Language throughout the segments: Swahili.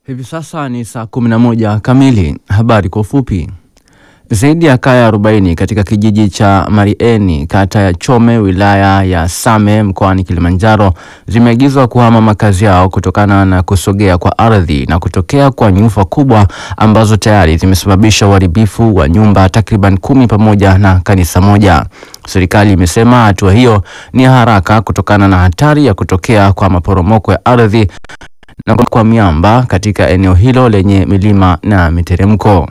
Hivi sasa ni saa 11 kamili. Habari kwa ufupi. Zaidi ya kaya 40 katika kijiji cha Marieni kata ya Chome wilaya ya Same mkoani Kilimanjaro zimeagizwa kuhama makazi yao kutokana na kusogea kwa ardhi na kutokea kwa nyufa kubwa ambazo tayari zimesababisha uharibifu wa nyumba takriban kumi pamoja na kanisa moja. Serikali imesema hatua hiyo ni ya haraka kutokana na hatari ya kutokea kwa maporomoko ya ardhi na kwa miamba katika eneo hilo lenye milima na miteremko.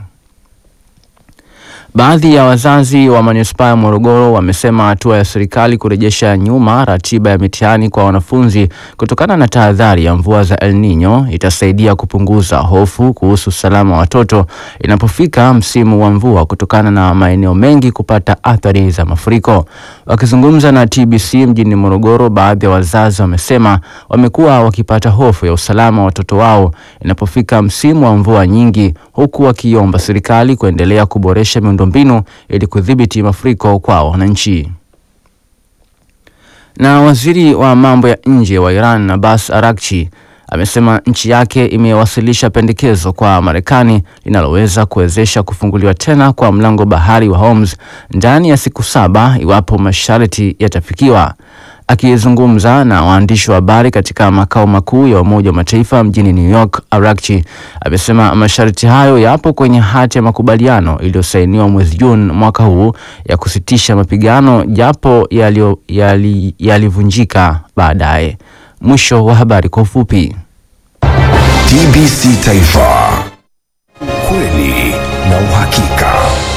Baadhi ya wazazi wa manispaa ya Morogoro wamesema hatua ya serikali kurejesha nyuma ratiba ya mitihani kwa wanafunzi kutokana na tahadhari ya mvua za El Nino itasaidia kupunguza hofu kuhusu usalama wa watoto inapofika msimu wa mvua kutokana na maeneo mengi kupata athari za mafuriko. Wakizungumza na TBC mjini Morogoro, baadhi ya wazazi wamesema wamekuwa wakipata hofu ya usalama wa watoto wao inapofika msimu wa mvua nyingi, huku wakiomba serikali kuendelea kuboresha miundombinu ili kudhibiti mafuriko kwa wananchi. Na waziri wa mambo ya nje wa Iran Abbas Araghchi amesema nchi yake imewasilisha pendekezo kwa Marekani linaloweza kuwezesha kufunguliwa tena kwa mlango bahari wa Hormuz ndani ya siku saba iwapo masharti yatafikiwa. Akizungumza na waandishi wa habari katika makao makuu ya Umoja wa Mataifa mjini New York, Araghchi amesema masharti hayo yapo kwenye hati ya makubaliano iliyosainiwa mwezi Juni mwaka huu ya kusitisha mapigano japo yalivunjika yali baadaye. Mwisho wa habari kwa ufupi. TBC Taifa, ukweli na uhakika.